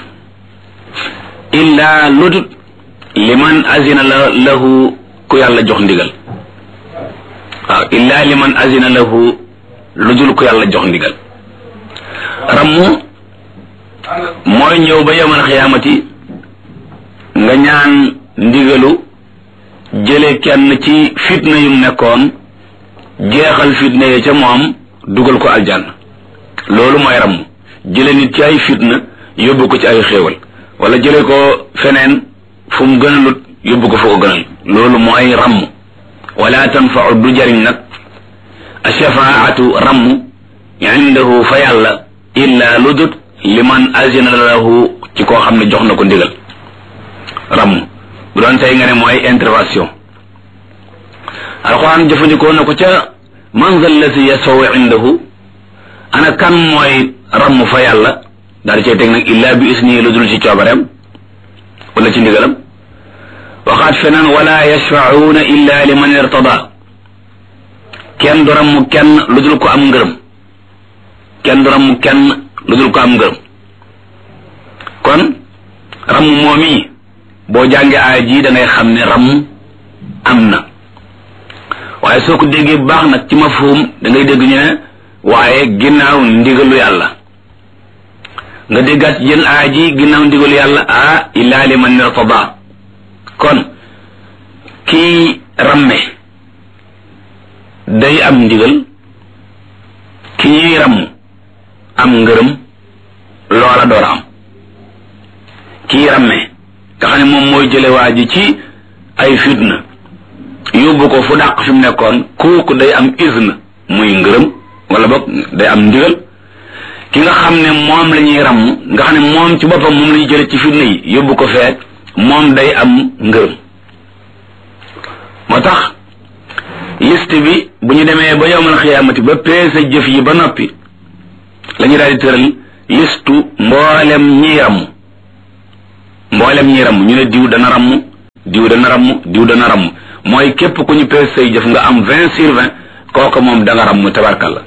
illa ludut liman azina la lahu ku yàlla jox ndigal waaw illa liman azina lahu lu dul ku yàlla jox ndigal ramm mooy ñëw ba yowmal xiyaamati nga ñaan ndigalu jële kenn ci fitna yum nekkoon jeexal fitna yi ca moom dugal ko aljanna loolu mooy ramm jële nit ci ay fitna yóbbu ko ci ay xéewal wala jële ko feneen fu mu gënalut yóbbu ko fu ko gënal loolu mooy ramm wala tanfau du jariñ nag ashafaatu ramm indahu fa yàlla illa ludut liman azina lahu ci koo xam ne jox na ko ndigal ramm bu doon tey nga ne mooy intervention alquran jëfandikoo na ko ca man zal lati yasaw indahu ana kan mooy ramm fa yàlla daal di cay teg nag illa bi isni lu dul ci coobareem wala ci ndigalam waxaat feneen wala yashfacuuna illa liman irtada kenn du ramm kenn lu dul ko am ngërëm kenn du ramm kenn lu dul ko am ngërëm kon ramm moom yi boo jàngee aaya ji da ngay xam ne ramm am na waaye soo ko déggee bu baax nag ci mafhum da ngay dégg ñu ne waaye ginnaaw ndigalu yàlla nga déggaat jën aaya ji ginnaaw ndigalu yàlla ah illa liman irtada kon kii ramme day am ndigal ki ñuy ramm am ngërëm loola door am kii ramme nga xam ne moom mooy jële waa ji ci ay fitna yóbbu ko fu dàq fi mu nekkoon kooku day am izn muy ngërëm wala boog day am ndigal ki nga xam ne moom la ñuy ramm nga xam ne moom ci boppam moom la ñuy jële ci fitna yi yóbbu ko fee moom day am ngërëm moo tax liste bi bu ñu demee ba yowmal xiyaamati ba peese jëf yi ba noppi la ñu daal di tëral listu mboolem ñiy ramm mboolem ñiy ramm ñu ne diw dana ramm diw dana ramm diw dana ramm mooy képp ku ñu peese say jëf nga am vingt sur vingt kooku moom da nga ramm tabarkalla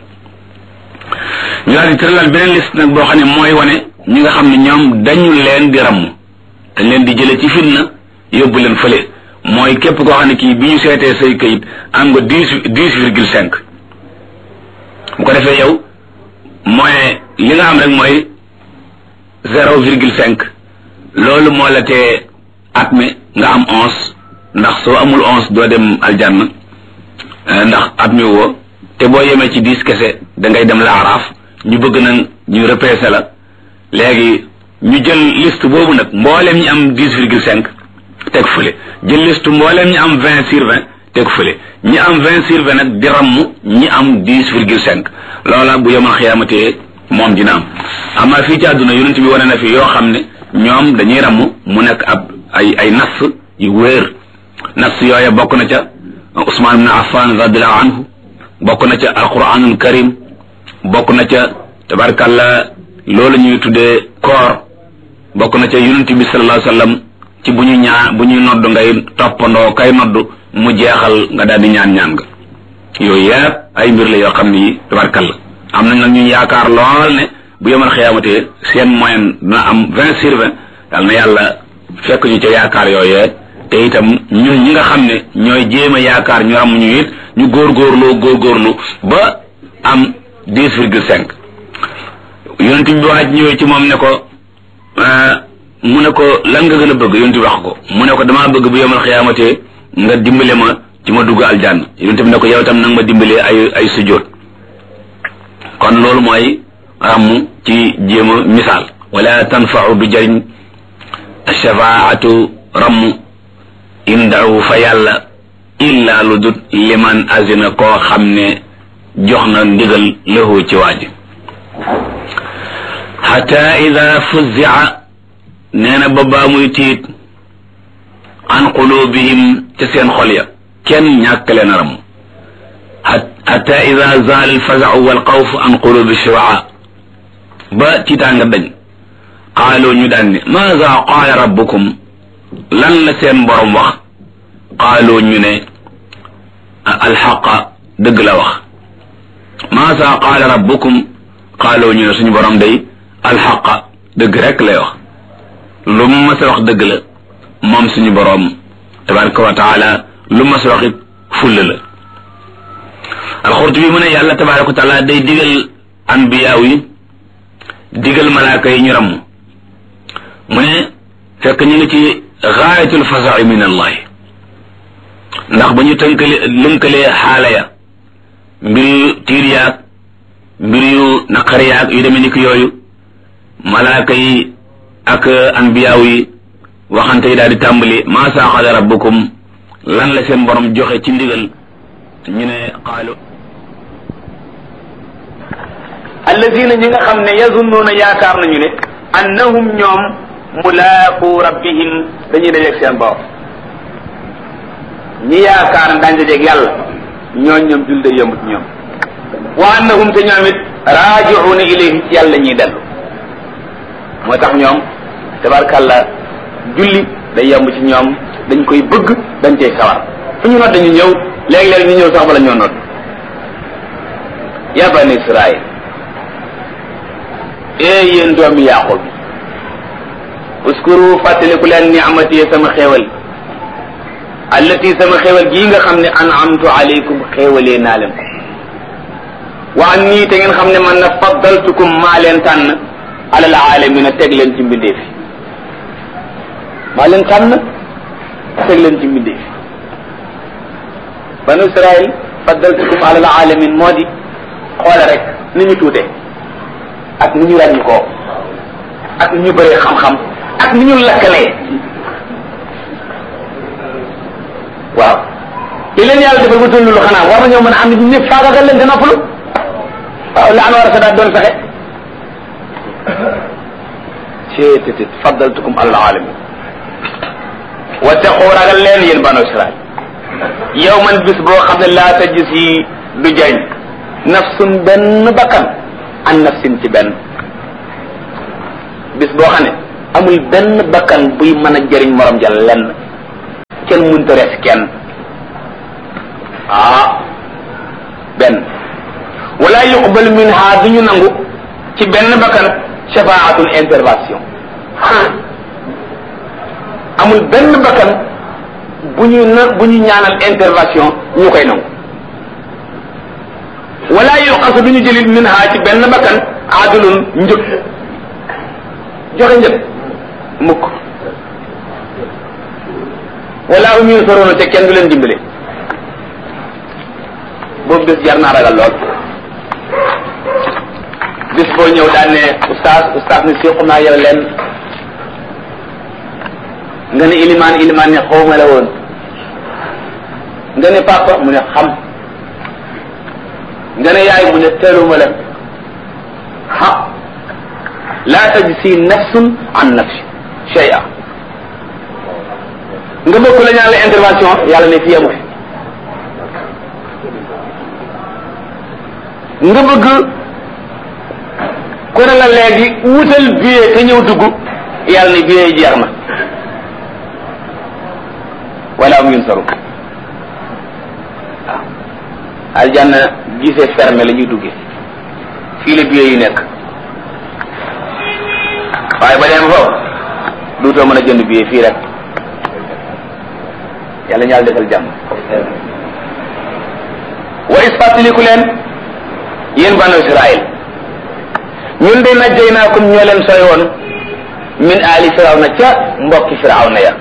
ñu daal di tëralal beneen liste nag boo xam ne mooy wane ñi nga xam ne ñoom dañu leen di ramm dañ leen di jële ci fitna yóbbu leen fële mooy képp koo xam ne kii bi ñu seetee say kayit am nga dix dix virgule cinq bu ko defee yow mooy li nga am rek mooy zéro virgule cinq loolu moo la tee at mi nga am onze ndax soo amul onze doo dem aljanna ndax at mi woo te boo yemee ci dix kese da ngay dem laaraaf ñu bëgg nag ñu repêché la léegi ñu jël liste boobu nag mbooleem ñi am dix virgule cinq teg fële jël liste mbooleem ñi am vingt sur vingt teg fële ñi am vingt sur vingt nag di ramm ñi am dix virgule cinq loola bu yemal xiyaamatee moom dina am amaa fii ci àdduna yonent bi wane na fi yoo xam ne ñoom dañuy ramm mu nekk ab ay ay nas yu wéer nas yooya bokk na ca Usmaan ibn Affan radiallahu anhu bokk na ca alquranul karim bokk na ca tabarkalla loolu ñuy tuddee koor bokk na ca yonent bi sallallahu alayhi wasallam ci bu ñu ñaa bu ñuy nodd ngay toppandoo kay nodd mu jeexal nga daal di ñaan ñaan nga yooyu yëpp ay mbir la yoo xam ni tabarkalla am nañ nag ñu yaakaar lool ne bu yemal xiyaamatee seen moyen dina am vingt sur vingt yal na yàlla fekk ñu ca yaakaar yooyee te itam ñun ñi nga xam ne ñooy jéem a yaakaar ñu am ñu it ñu góorgóorloo góorgóorlu ba am dix virgule cinq yonent bi waaj ñëwee ci moom ne ko mu ne ko lan nga gën a bëgg yonent bi wax ko mu ne ko damaa bëgg bu yemal xiyaamatee nga dimbale ma ci ma dugg aljanna yonent bi ne ko yow tam nag ma dimbalee ay ay sujjóot kon loolu mooy ràmm ci jéem a misaal wala tanfau du jëriñ shafaatu ramm indahu fa yàlla illa lu dut liman azina koo xam ne jox na ndigal lahu ci waaji xata ida fuzia nee na ba baa muy tiit an qulubihim ca seen xol ya kenn ñàkk leen a ramm xata ida zaal alfazau walxawf an qulubi shuraa ba tiitaanga dañ qaaloo ñu daan ne maada qaala rabbukum lan la seen borom wax qaaloo ñu ne alxaqa dëgg la wax maada qaala rabbukum qaaloo ñu ne suñu borom day alxaqa dëgg rek lay wax lu mu mas a wax dëgg la moom suñu borom tabaraka wa taala lu mas a wax it fulla la alxurtubi mu ne yàlla tabaraka wa taala day digal anbiyaaw yi digal malaaka yi ñu ramm mu ne fekk ñu ngi ci gaayatul fasai min allahi ndax ba ñu tënkale lënkalee xaala ya mbir yu tiir yaag mbir yu naqar yaag yu demee ni ki yooyu malaaka yi ak anbiyaaw yi waxante yi daal di tàmbali maa saaxada rabbukum lan la seen borom joxe ci ndigal ñu ne qaalu allazina ñi nga xam ne yazunnuuna yaakaar nañu ne annahum ñoom mulaaqu rabbihim dañuy dajeeg seen borom ñi yaakaar daañ dajeeg yàlla ñooñ ñoom jul day yomb ci ñoom wa annahum te ñoom it raaji'uuna ilayhi ci yàlla ñuy dellu moo tax ñoom tabarkàlla julli day yomb ci ñoom dañ koy bëgg dañ cay sawar fu ñu nodd ñu ñëw léeg-léeg ñu ñëw sax bala ñoo nodd ya bani israil ee yéen doomi yaqub uskuru fàttaliku leen ni'mati sama xéewal allati sama xéewal gii nga xam ne an'amtu alaykum xéewalee naa leen ko wa an nii te ngeen xam ne man na faddaltukum maa leen tànn alal aalamina teg leen ci mbindeef yi maa leen tànn teg leen ci mbindeef yi banu israil faddaltukum alal alamin moo di xoole rek ni ñu tuute ak ni ñu ràññi koo ak ni ñu bëree xam-xam ak ni ñu lakkalee waaw li leen yàlla defal bu dul lu xanaa war nañoo mën a am nit ñëpp faagagal leen te noppalu waaw la an war a sadaat doon fexe ceetétit faddaltukum alal alamin wattaqu ragal leen yéen banu israil yow man bis boo xam ne laa tajis yi du jañ nafsun benn bakkan an nafsin ci benn bis boo xam ne amul benn bakkan buy mën a jëriñ morom ja lenn kenn mënta res kenn ah benn wala yuqbal minha du ñu nangu ci benn bakkan shafaatul intervention amul benn bakkan bu ñu na bu ñu ñaanal intervention ñu koy nangu wala yuqasu du ñu jëlit minha ci benn bakkan adulun njëg joxe njëg mukk wala um yunsaruna te kenn du leen dimbale boobu bés jar naa ragal lool bis boo ñëw daan ne oustaz oustaz ne séqu naa yow leen nga ne ilimaan ilimaan ne xawma la woon nga ne papa mu ne xam nga ne yaay mu ne teeluma la ha laa tajzi nafsun an nafsi shay'a nga bëgg la ñaan la intervention yàlla ne fii amu fi nga bëgg ku ne la léegi wutal billet te ñëw dugg yàlla ne billet yi jeex na wala am yun saru waaw aljanna gisee fermé la ñuy duggee fii la billet yi nekk waaye ba dem foofu duutoo mën a jënd billet fii rek yàlla ñaal defal jàmm wa is fàttaliku leen yéen banu israil ñun de najjaynaakum ñoo leen sooy woon min aali firawna ca mbokki firawna ya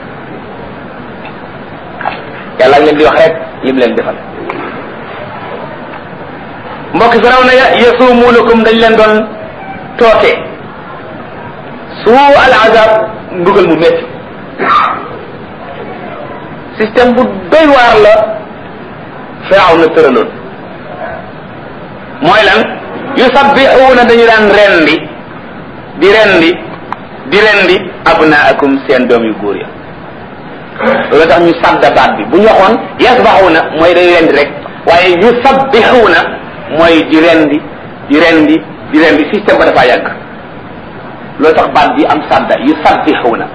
yàlla ak leen di wax rek lim leen defal mbokki firawna ya yasumuunakum dañ leen doon tooke suu al azab mbugal mu métti système bu doy waar la firawna tëraloon mooy lan yusabbixuuna dañu daan rendi di rendi di rendi abnaakum seen doom yu góor ya loolu tax ñu sadda baat bi bu ñu waxoon yasbaxuuna mooy day rendi rek waaye yusabbixuuna mooy di rendi di rendi di rendi système ba dafa yàgg loolu tax baat bi am sadda yusabbixuuna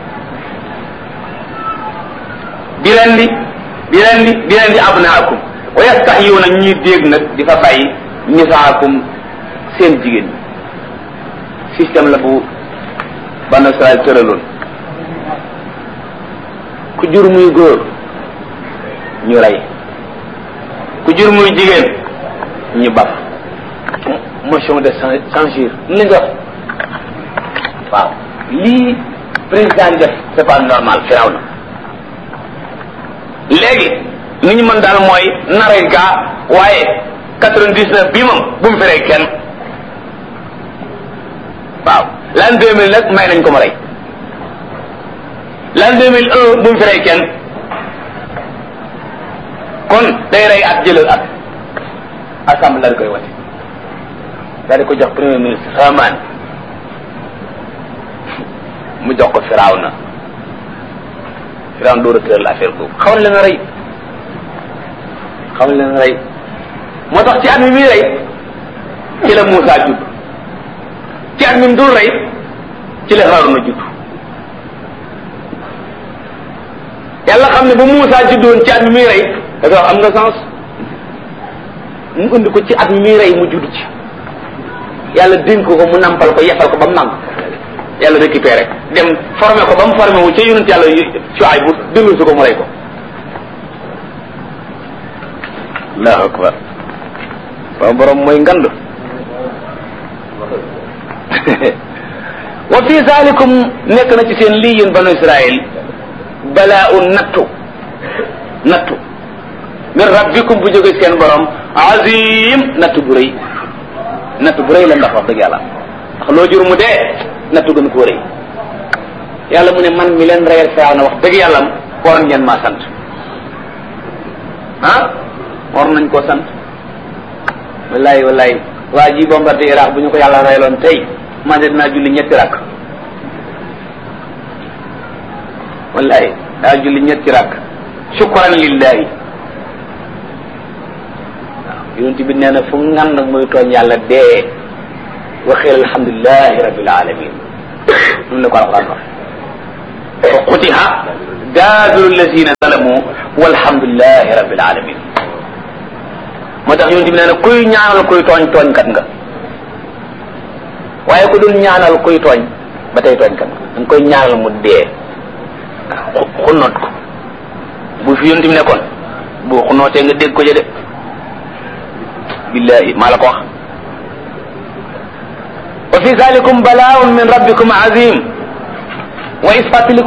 di rendi di rendi di rendi abnaakum wa yastaxyuuna ñuy dégg nag di fa bàyyi nisaakum seen jigéen ñi système la bu banu Israel tëraloon ku jur muy góor ñu rey ku jur muy jigéen ñu baf motion de censure ni nga wax waaw lii président def c'est pas normal firaw na léegi ni ñu mën daal mooy nare gaa waaye quatre-vingt-dix-neuf bii moom bu mu fi rey kenn waaw l'an deux mille nag may nañ ko ma rey l'an deux mille un bu mu fi rey kenn kon day rey at jëlal at assemblée daal di koy wate daal di ko jox premier ministre Haman mu jox ko Firawna Firawna door a tëral affaire boobu xaw na leen a rey xaw na leen a rey moo tax ci at mi muy rey ci la Moussa judd ci at mi mu dul rey ci la Haruna judd yàlla xam ne bu Moussa juddoon ci at mi muy rey da nga wax am nga sens mu indi ko ci at mi muy rey mu judd ci yàlla dénk ko mu nampal ko yefal ko ba mu màgg yàlla récupéré dem formé ko ba mu formé wu ca yonent yàlla Shuayb bu dellu si ko mu rey ko allahu akbar ba borom mooy ngand wa fi zalikum nekk na ci seen lii yéen banu israil balaa un nattu nattu min rabbikum bu jóge seen borom azim nattu bu rëy nattu bu rëy la ndax wax dëgg yàlla ndax loo jur mu dee nattu gën koo rëy yàlla mu ne man mi leen reyal faaw na wax dëgg yàlla waroon ngeen maa sant ah war nañ koo sant wallahi wallahi waa ji bombardé Iraq bu ñu ko yàlla reyloon tey man de dinaa julli ñetti rakk wallahi daa julli ñetti rakk shukran lillahi yonent bi nee na fu ngan nag muy tooñ yàlla dee waxeel alhamdulilahi rabbil alamin noonu la ko alquran wax fa qutiha daabiru allazina zalamu walhamdulilahi rabbil alamin moo tax yonent bi nee na kuy ñaanal kuy tooñ tooñkat nga waaye ku dul ñaanal kuy tooñ ba tey tooñkat nga da nga koy ñaanal mu dee xunnoot ko bu fi yonent bi nekkoon bu xunnootee nga dégg ko ja de billahi maa la ko wax wa fi zalikum balaaun min rabbikum azim wa is fàttaliku